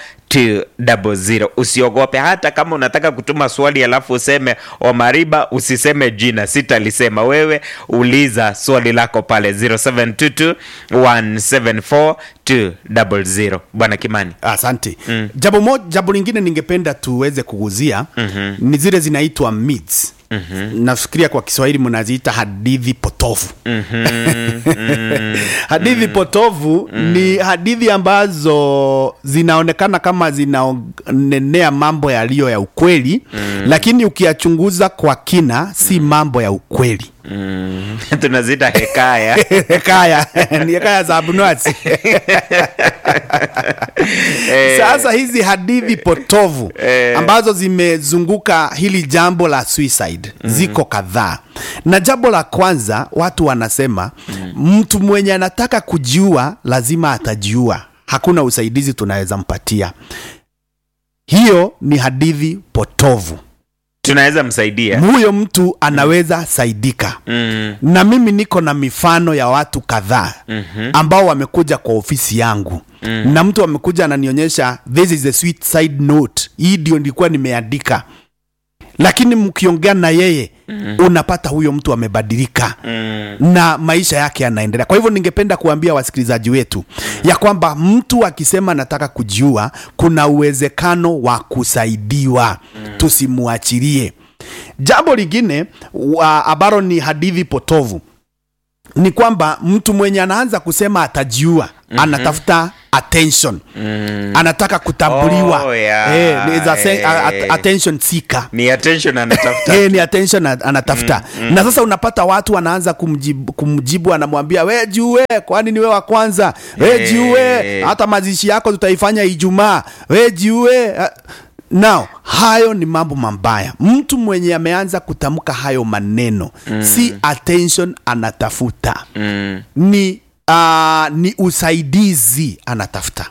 200 usiogope hata kama unataka kutuma swali alafu useme omariba usiseme jina sitalisema wewe uliza swali lako pale 0722 174 200 bwana kimani asante mm. jambo moja jambo lingine ningependa tuweze kuguzia mm-hmm. ni zile zinaitwa myths Mm-hmm. nafikiria kwa kiswahili mnaziita hadithi potofu mm-hmm. hadithi potofu mm. ni hadithi ambazo zinaonekana kama zinaonenea mambo yaliyo ya ukweli mm. lakini ukiyachunguza kwa kina si mambo ya ukweli mm. tunazita hekaya hekaya ni hekaya za abunwasi sasa hizi hadithi potovu ambazo zimezunguka hili jambo la suicide ziko kadhaa na jambo la kwanza watu wanasema mtu mwenye anataka kujiua lazima atajiua hakuna usaidizi tunaweza mpatia hiyo ni hadithi potovu tunaweza msaidia huyo mtu anaweza saidika mm. na mimi niko na mifano ya watu kadhaa mm-hmm. ambao wamekuja kwa ofisi yangu mm. na mtu amekuja ananionyesha this is a sweet side note hii ndio nilikuwa nimeandika lakini mkiongea na yeye mm. unapata huyo mtu amebadilika mm. na maisha yake yanaendelea kwa hivyo ningependa kuambia wasikilizaji wetu mm. ya kwamba mtu akisema nataka kujiua kuna uwezekano wa kusaidiwa mm. tusimuachilie jambo lingine wa- ambalo ni hadithi potovu ni kwamba mtu mwenye anaanza kusema atajiua mm-hmm. anatafuta attention mm. anataka kutambuliwa Oh, yeah. eh, ni za se- a- a- Eh. attention seeker ni attention anatafuta Eh, ni attention ana- anatafuta mm, mm. na sasa unapata watu wanaanza kumjibu, kumjibu anamwambia we jiue kwani ni we wa kwanza we Eh. jiue hata mazishi yako tutaifanya ijumaa we jiue Ah, now hayo ni mambo mabaya mtu mwenye ameanza kutamka hayo maneno mm. si attention anatafuta Mm. ni uh, ni usaidizi anatafuta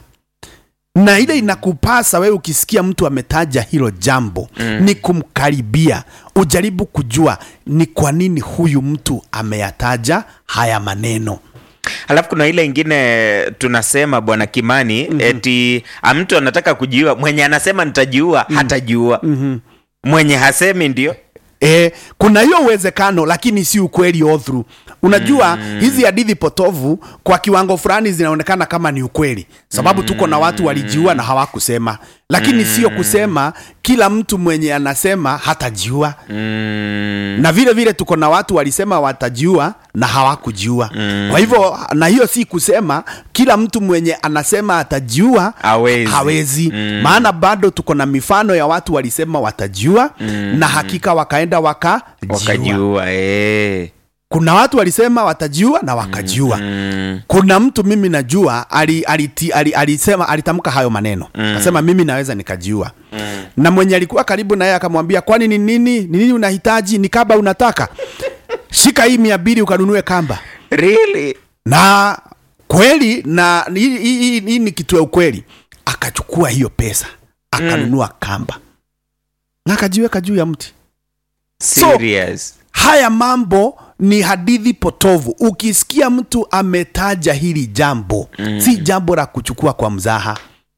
na ile inakupasa wewe ukisikia mtu ametaja hilo jambo mm. ni kumkaribia ujaribu kujua ni kwa nini huyu mtu ameyataja haya maneno Alafu kuna ile ingine tunasema bwana Kimani mm-hmm. eti ah, mtu anataka kujiua, mwenye anasema nitajiua mm. hatajiua mm-hmm. mwenye hasemi ndio E, kuna hiyo uwezekano lakini si ukweli all through. Unajua mm. hizi hadithi potovu kwa kiwango fulani zinaonekana kama ni ukweli, sababu tuko na watu walijiua na hawakusema, lakini sio kusema kila mtu mwenye anasema hatajiua mm. na vile vile tuko na watu walisema watajiua na hawakujiua mm. kwa hivyo na hiyo si kusema kila mtu mwenye anasema atajiua Hawezi. hawezi. Mm. maana bado tuko na mifano ya watu walisema watajiua mm. na hakika wakaenda wakajiua wakajiua eh. kuna watu walisema watajiua na wakajiua mm. kuna mtu mimi najua ali, aliti, ali, alisema alitamka hayo maneno mm. asema mimi naweza nikajiua mm. na mwenye alikuwa karibu naye akamwambia kwani ni nini ni nini unahitaji ni kamba unataka shika hii mia mbili ukanunue kamba really na kweli na hii- hii hii- hii ni kitu ya ukweli akachukua hiyo pesa akanunua mm. kamba na akajiweka juu ya mti serious haya mambo ni hadithi potovu ukisikia mtu ametaja hili jambo mm. si jambo la kuchukua kwa mzaha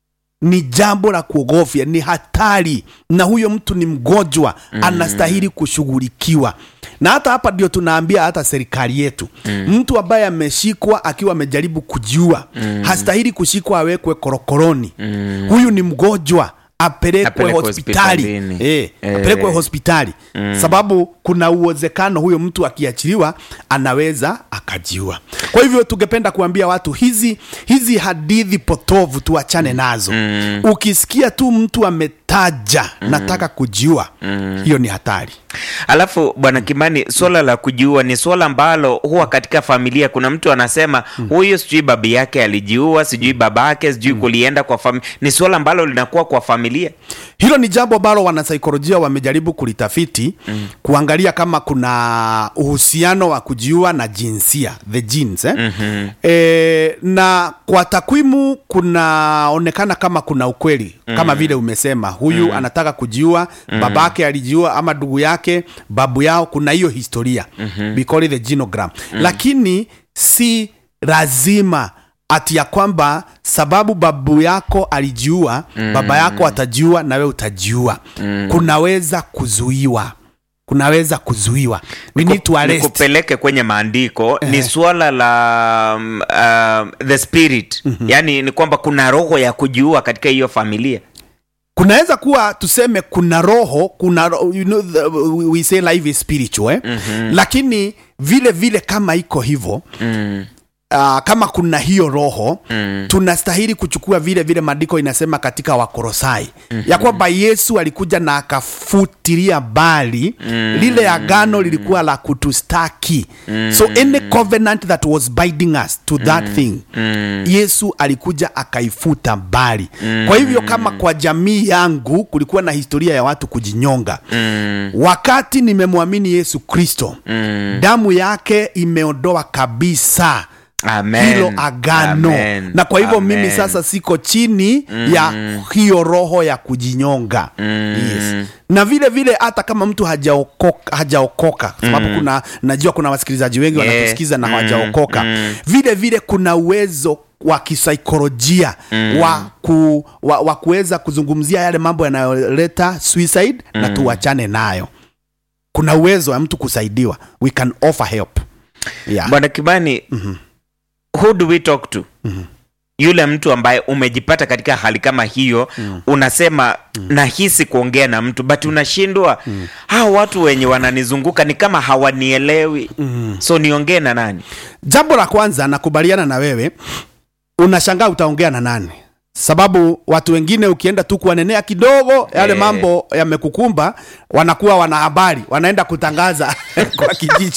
ni jambo la kuogofya ni hatari na huyo mtu ni mgonjwa mm. anastahili kushughulikiwa na hata hapa ndio tunaambia hata serikali yetu mm. mtu ambaye ameshikwa akiwa amejaribu kujiua mm. hastahili kushikwa awekwe korokoroni mm. huyu ni mgonjwa apelekwe Apelekwe hospitali hospitalini. eh, Eh. apelekwe hospitali mm. sababu kuna uwezekano huyo mtu akiachiliwa anaweza akajiua kwa hivyo tungependa kuambia watu hizi hizi hadithi potovu tuachane nazo mm. ukisikia tu mtu ametaja mm. nataka kujiua mm. hiyo ni hatari alafu bwana kimani swala la kujiua ni swala ambalo huwa katika familia kuna mtu anasema huyu sijui baba yake alijiua sijui baba yake sijui kulienda kwa familia ni swala ambalo linakuwa kwa familia hilo ni jambo ambalo wanasaikolojia wamejaribu kulitafiti mm. kuangalia kama kuna uhusiano wa kujiua na jinsia the genes eh? mm-hmm. e, na kwa takwimu kunaonekana kama kuna ukweli mm. kama vile umesema huyu mm. anataka kujiua mm. babake alijiua ama ndugu yake babu yao kuna hiyo historia mm-hmm. we call it the genogram mm. lakini si lazima ati ya kwamba sababu babu yako alijiua mm. baba yako atajiua na wewe utajiua mm. kunaweza kuzuiwa kunaweza kuzuiwa we need to arrest nikupeleke kwenye maandiko ni swala la um, uh, the spirit mm-hmm. yaani ni kwamba kuna roho ya kujiua katika hiyo familia kunaweza kuwa tuseme kuna roho kuna ro- you know, the, we say life is spiritual eh? mm-hmm. lakini vile vile kama iko hivyo mm. uh, kama kuna hiyo roho mm. tunastahili kuchukua vile vile maandiko inasema katika wakorosai mm-hmm. ya kwamba yesu alikuja na akafutilia mbali mm. lile agano lilikuwa la kutustaki mm. so any covenant that was binding us to that mm. thing mm. yesu alikuja akaifuta mbali mm. kwa hivyo kama kwa jamii yangu kulikuwa na historia ya watu kujinyonga mm. wakati nimemwamini yesu kristo mm. damu yake imeondoa kabisa Amen. hilo agano Amen. na kwa hivyo Amen. mimi sasa siko chini mm. ya hiyo roho ya kujinyonga mm. yes. na vile vile hata kama mtu hajaokoka hajaokoka sababu mm. kuna najua kuna wasikilizaji wengi Yeah. wanatusikiza na Mm. hawajaokoka Mm. vile vile kuna uwezo wa kisaikolojia mm. wa, ku, wa, wa kuweza kuzungumzia yale mambo yanayoleta suicide mm. na tuachane nayo kuna uwezo wa mtu kusaidiwa we can offer help yeah. bwana kibani mm-hmm. who do we talk to mm-hmm. yule mtu ambaye umejipata katika hali kama hiyo mm. unasema mm. nahisi kuongea na mtu but unashindwa mm. hawa watu wenye wananizunguka ni kama hawanielewi mm. so niongee na nani jambo la kwanza nakubaliana na wewe unashangaa utaongea na nani sababu watu wengine ukienda tu kuwanenea kidogo yale Eh. mambo yamekukumba wanakuwa wana habari wanaenda kutangaza kwa kijiji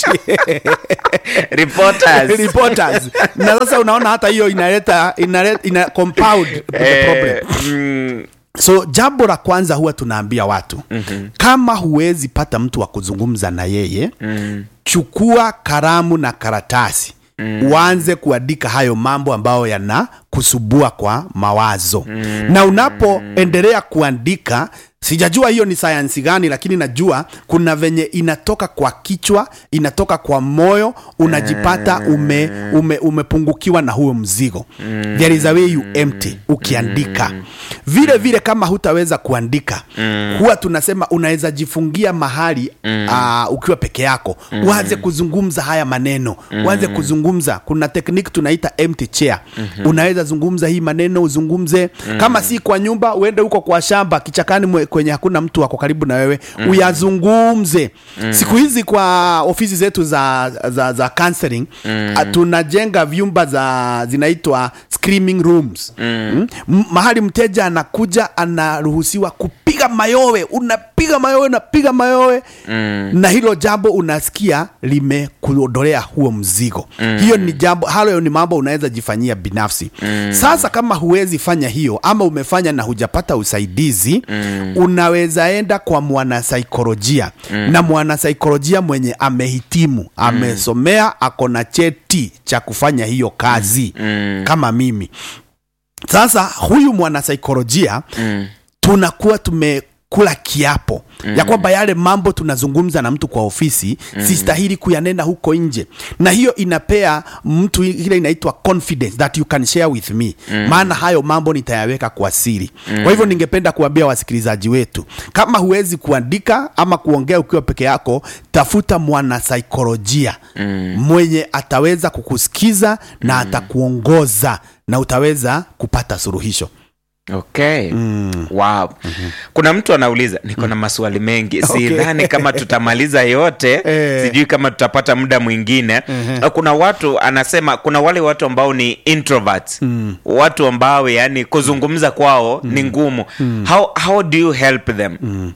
reporters reporters na sasa unaona hata hiyo inaleta inaleta ina compound the problem eh, mm, so jambo la kwanza huwa tunaambia watu mm-hmm. kama huwezi pata mtu wa kuzungumza na yeye mm. chukua karamu na karatasi mm. uanze kuandika hayo mambo ambayo yanakusubua kwa mawazo mm. na unapoendelea kuandika sijajua hiyo ni sayansi gani lakini najua kuna venye inatoka kwa kichwa inatoka kwa moyo unajipata ume, ume, umepungukiwa na huo mzigo there is a way you empty ukiandika vile vile kama hutaweza kuandika huwa tunasema unaweza jifungia mahali uh, ukiwa peke yako uanze kuzungumza haya maneno uanze kuzungumza kuna tekniki tunaita empty chair unaweza zungumza hii maneno uzungumze kama si kwa nyumba uende huko kwa shamba kichakani mwe, kwenye hakuna mtu wako karibu na wewe mm. uyazungumze mm. siku hizi kwa ofisi zetu za, za, za counseling mm. tunajenga vyumba za zinaitwa screaming rooms mm. Mm. mahali mteja anakuja anaruhusiwa kupiga mayowe unapiga mayowe unapiga mayowe mm. na hilo jambo unasikia limekuondolea huo mzigo mm. hiyo ni jambo hayo ni mambo unaweza jifanyia binafsi mm. sasa kama huwezi fanya hiyo ama umefanya na hujapata usaidizi mm. unaweza enda kwa mwanasaikolojia mm. na mwanasaikolojia mwenye amehitimu amesomea ako na cheti cha kufanya hiyo kazi mm. kama mimi sasa huyu mwanasaikolojia mm. tunakuwa tumekula kiapo mm. ya kwamba yale mambo tunazungumza na mtu kwa ofisi mm. sistahili kuyanena huko nje na hiyo inapea mtu ile inaitwa confidence that you can share with me mm. maana hayo mambo nitayaweka kwa siri mm. kwa hivyo ningependa kuambia wasikilizaji wetu kama huwezi kuandika ama kuongea ukiwa peke yako tafuta mwanasaikolojia mm. mwenye ataweza kukusikiza na mm. atakuongoza na utaweza kupata suluhisho okay mm. wow mm-hmm. kuna mtu anauliza niko na maswali mengi Okay. sidhani kama tutamaliza yote Eh. sijui kama tutapata muda mwingine mm-hmm. kuna watu anasema kuna wale watu ambao ni introverts mm. watu ambao yani kuzungumza kwao mm. ni ngumu mm. how, how do you help them mm.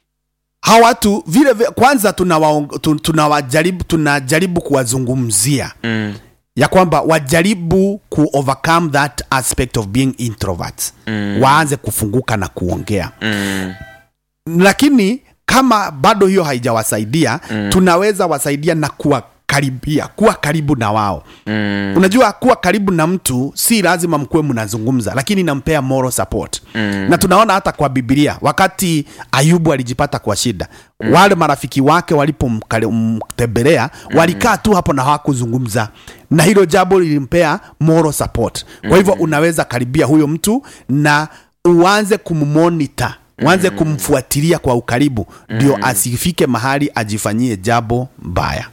hawa watu vile vile kwanza tunawaong- tu- tunawajaribu tunajaribu kuwazungumzia Mm. ya kwamba wajaribu ku overcome that aspect of being introverts mm. waanze kufunguka na kuongea Mm. lakini kama bado hiyo haijawasaidia mm. tunaweza wasaidia na kuwakaribia kuwa karibu na wao mm. unajua kuwa karibu na mtu si lazima mkuwe mnazungumza lakini inampea moral support mm. na tunaona hata kwa bibilia wakati ayubu alijipata kwa shida mm. wale marafiki wake walipomtembelea mm. walikaa tu hapo na hawakuzungumza na hilo jambo lilimpea moral support kwa hivyo unaweza karibia huyo mtu na uanze kummonita uanze kumfuatilia kwa ukaribu ndio asifike mahali ajifanyie jambo mbaya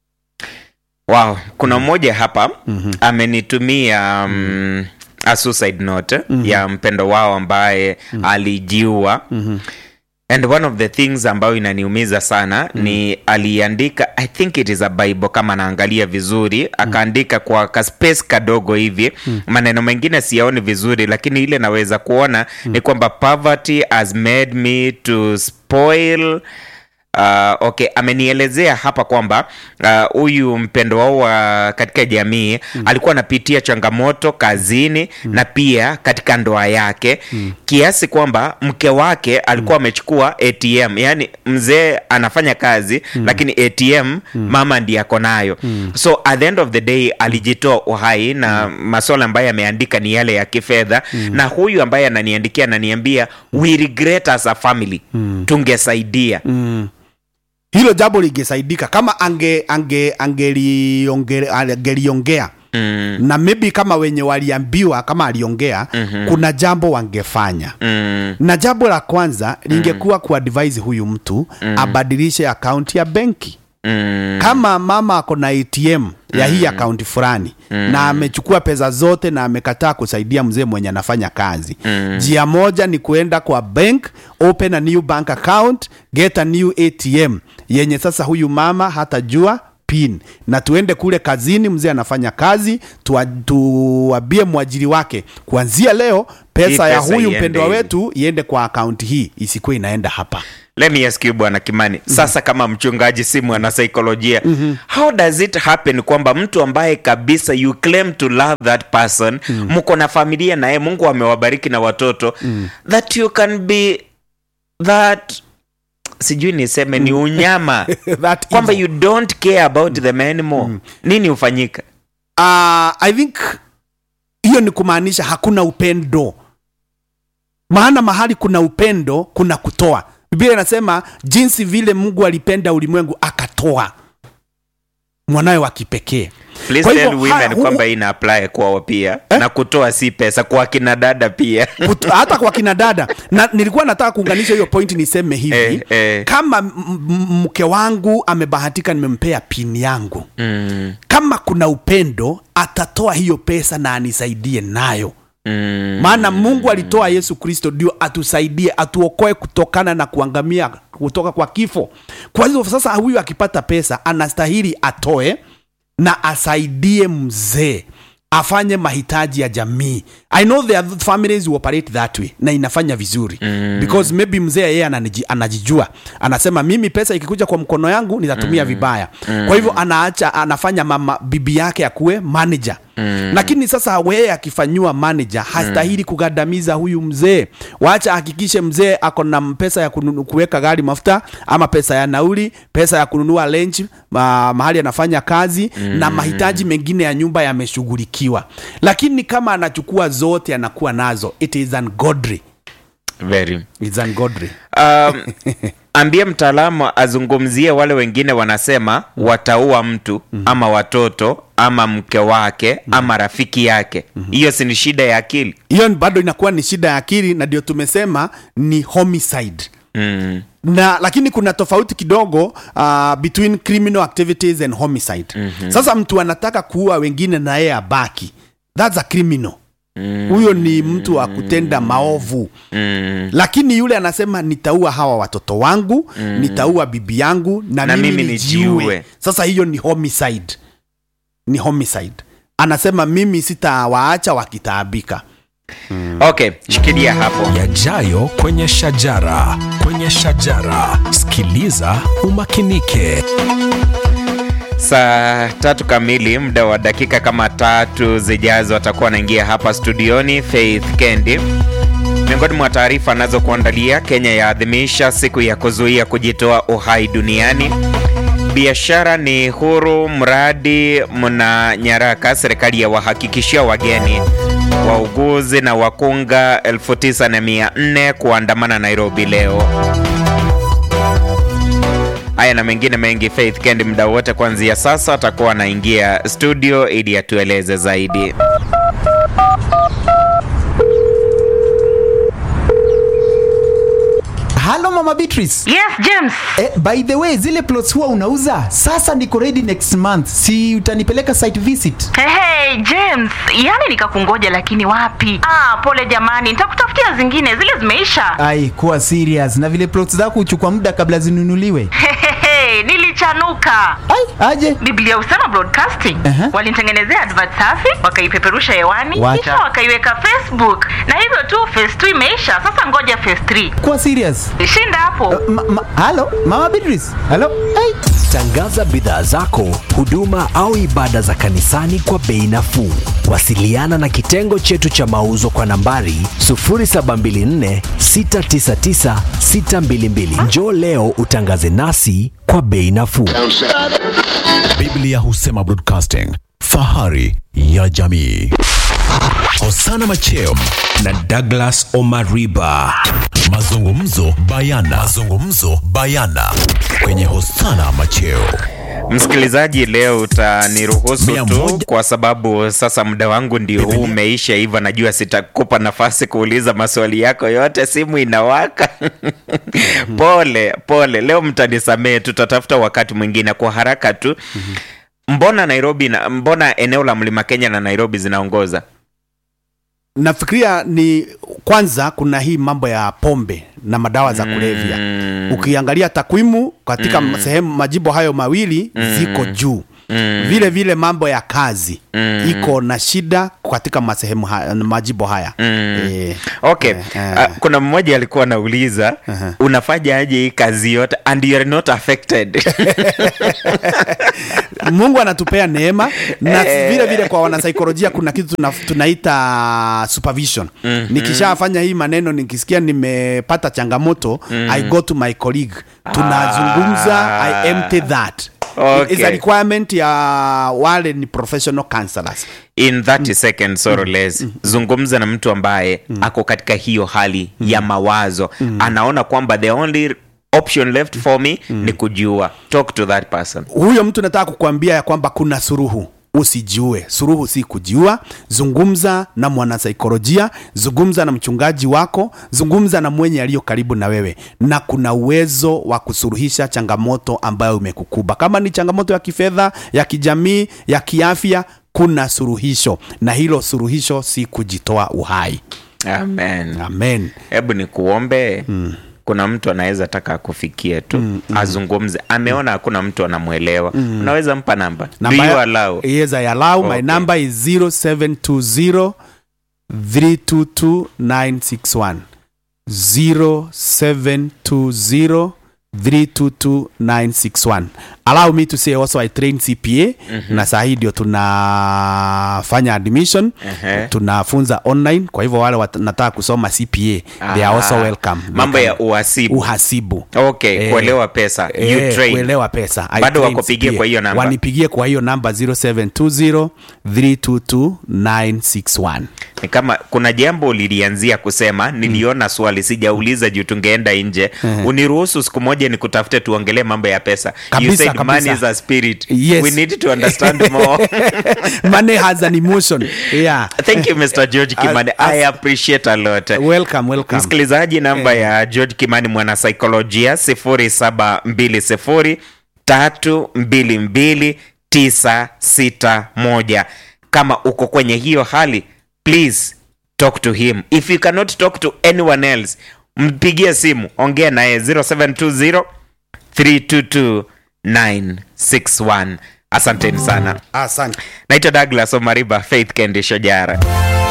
wow kuna mmoja hapa mm-hmm. amenitumia um, a suicide note mm-hmm. ya mpendo wao ambaye mm-hmm. alijiua mm-hmm and one of the things ambayo inaniumiza sana mm. ni aliandika i think it is a bible kama naangalia vizuri akaandika kwa kaspace kadogo hivi mm. maneno mengine siyaoni vizuri lakini ile naweza kuona mm. ni kwamba poverty has made me to spoil Uh, okay amenielezea hapa kwamba uh, huyu mpendo wao wa katika jamii mm. alikuwa anapitia changamoto kazini mm. na pia katika ndoa yake mm. kiasi kwamba mke wake alikuwa amechukua atm yaani mzee anafanya kazi mm. lakini atm mm. mama ndiye ako nayo mm. so at the end of the day alijitoa uhai na mm. maswala ambayo ameandika ni yale ya kifedha mm. na huyu ambaye ananiandikia ananiambia we regret as a family mm. tungesaidia mm. hilo jambo lingesaidika kama ange ange angeliongea angeliongea mm. na maybe kama wenye waliambiwa kama aliongea mm-hmm. kuna jambo wangefanya Mm. na jambo la kwanza lingekuwa mm. kuadvise huyu mtu mm. abadilishe akaunti ya benki Mm. kama mama ako na atm ya hii akaunti fulani na amechukua pesa zote na amekataa kusaidia mzee mwenye anafanya kazi njia moja ni kuenda kwa bank open a new bank account get a new atm yenye sasa huyu mama hatajua pin na tuende kule kazini mzee anafanya kazi tuwa- tuwambie mwajiri wake kuanzia leo pesa, Hii ya pesa huyu iende mpendwa hivi. wetu iende kwa akaunti hii isikuwe inaenda hapa let me ask you bwana kimani sasa kama mchungaji si mwanasaikolojia how does it happen kwamba mtu ambaye kabisa you claim to love that person mko na familia naye mungu amewabariki na watoto that you can be that sijui niseme ni unyama That kwamba evil. you don't care about them anymore nini hufanyika uh, i think hiyo ni kumaanisha hakuna upendo maana mahali kuna upendo kuna kutoa biblia inasema jinsi vile mungu alipenda ulimwengu akatoa mwanawe wa kipekee Please Kwa hivyo, tell women ha- hu- kwamba ina apply kwao pia Eh? na kutoa si pesa kwa kina dada pia Kut- hata kwa kina dada na nilikuwa nataka kuunganisha hiyo point niseme hivi Eh, eh. kama m- m- mke wangu amebahatika nimempea pini yangu mm, kama kuna upendo atatoa hiyo pesa na anisaidie nayo mm, maana mungu alitoa yesu kristo ndio atusaidie atuokoe kutokana na kuangamia kutoka kwa kifo kwa hivyo sasa huyu akipata pesa anastahili atoe na asaidie mzee afanye mahitaji ya jamii i know there are families who operate that way na inafanya vizuri mm. because maybe mzee yeye ananiji- anajijua anasema mimi pesa ikikuja kwa mkono yangu nitatumia mm. vibaya mm. kwa hivyo anaacha anafanya mama bibi yake akuwe manager Mm. lakini sasa weye akifanyiwa manager hastahili kugandamiza huyu mzee wacha ahakikishe mzee ako na pesa ya kununu- kuweka gari mafuta ama pesa ya nauli pesa ya kununua lunch ma, mahali anafanya kazi mm. na mahitaji mengine ya nyumba yameshughulikiwa lakini kama anachukua zote anakuwa nazo it is ungodly very It's ungodly. um, ambie mtaalamu azungumzie wale wengine wanasema wataua mtu ama watoto ama mke wake ama rafiki yake hiyo si ni shida ya akili hiyo bado inakuwa ni shida ya akili na ndio tumesema ni homicide mm. na lakini kuna tofauti kidogo uh, between criminal activities and homicide mm-hmm. sasa mtu anataka kuua wengine na yeye abaki thats a criminal huyo ni mtu wa kutenda maovu Mm. lakini yule anasema nitaua hawa watoto wangu mm. nitaua bibi yangu na, Na mimi, mimi nijiue nijiue. sasa hiyo ni homicide ni homicide anasema mimi sitawaacha wakitaabika okay shikilia hapo yajayo kwenye shajara kwenye shajara sikiliza umakinike saa tatu kamili muda wa dakika kama tatu zijazo atakuwa anaingia hapa studioni faith kendi miongoni mwa taarifa anazokuandalia kenya yaadhimisha siku ya kuzuia kujitoa uhai duniani biashara ni huru mradi mna nyaraka serikali ya wahakikishia wageni wauguzi na wakunga 9400 kuandamana nairobi leo haya na mengine mengi faith kendi muda wote kuanzia sasa atakuwa anaingia studio ili atueleze zaidi halo mama beatrice Yes, James. eh, by the way zile plots huwa unauza sasa niko ready next month si utanipeleka site visit Hey, hey, James, yani nikakungoja lakini wapi? Ah, pole jamani, nitakutafutia zingine, zile zimeisha. ai kuwa serious na vile plots zako huchukua muda kabla zinunuliwe Hehehe, nilichanuka. ai aje Biblia Usama Broadcasting Aha. walinitengenezea advert safi, wakaipeperusha hewani, Wacha. kisha wakaiweka Facebook, na hivyo tu phase 2 imeisha. Sasa ngoja phase 3. kuwa serious Shinda hapo. ma, ma, halo mama beatrice halo ai tangaza bidhaa zako huduma au ibada za kanisani kwa bei nafuu wasiliana na kitengo chetu cha mauzo kwa nambari 724699622 njoo leo utangaze nasi kwa bei nafuu biblia husema broadcasting fahari ya jamii hosana macheo na douglas omariba mazungumzo bayana mazungumzo bayana kwenye hosana macheo msikilizaji leo utaniruhusu Mia tu moja. kwa sababu sasa muda wangu ndio huu umeisha hivyo najua sitakupa nafasi kuuliza maswali yako yote simu inawaka pole pole leo mtanisamee tutatafuta wakati mwingine kwa haraka tu mbona nairobi na, mbona eneo la mlima kenya na nairobi zinaongoza nafikiria ni kwanza kuna hii mambo ya pombe na madawa za kulevya ukiangalia takwimu katika mm. sehemu majimbo hayo mawili mm. ziko juu Mm. vile vile mambo ya kazi mm. iko na shida katika masehemu haya, majimbo haya mm. e, okay eh, eh. Uh, kuna mmoja alikuwa anauliza uh-huh. unafanya aje hii kazi yote and you are not affected mungu anatupea neema na vile vile kwa wanasaikolojia kuna kitu tuna, tunaita supervision mm-hmm. nikishafanya hii maneno nikisikia nimepata changamoto mm. i go to my colleague tunazungumza i empty that Okay. is a requirement ya wale ni professional counselors in 30 seconds or less zungumza na mtu ambaye ako katika hiyo hali ya mawazo anaona kwamba the only option left for me ni kujiua talk to that person huyo mtu nataka kukuambia ya kwamba kuna suruhu usijiue suruhu si kujiua zungumza na mwanasaikolojia zungumza na mchungaji wako zungumza na mwenye aliyo karibu na wewe na kuna uwezo wa kusuruhisha changamoto ambayo umekukuba kama ni changamoto ya kifedha ya kijamii ya kiafya kuna suruhisho na hilo suruhisho si kujitoa uhai amen amen hebu ni kuombe mm. kuna mtu anaweza taka akufikie tu mm, mm. azungumze ameona hakuna mtu anamwelewa mm. unaweza mpa namba do Namba you ya- allow Yes, I allow. My Okay. number is 0720 322 961. 0720 322 961. Allow me to say also I train CPA na saa hii ndio tunafanya admission Ehe. tunafunza online kwa hivyo wale wanataka kusoma CPA they are also Ah, welcome mambo They ya can- uhasibu uhasibu okay Eh, kuelewa pesa you Eh, train kuelewa pesa I Bado train wakupigie CPA. kwa hiyo namba? wanipigie kwa hiyo namba 0720 322 961 ni kama kuna jambo ulilianzia kusema niliona swali sijauliza juu tungeenda nje uniruhusu siku moja nikutafute tuongelee mambo ya pesa you Kabisa, said kabisa. money is a spirit Yes. we need to understand more money has an emotion yeah thank you mr george kimani As- i appreciate a lot welcome welcome msikilizaji namba ya george kimani mwanasaikolojia 0720 322 961 kama uko kwenye hiyo hali please talk to him if you cannot talk to anyone else mpigie simu ongea naye 0720 322 961 asanteni sana asante naitwa douglas omariba faith kendi shojara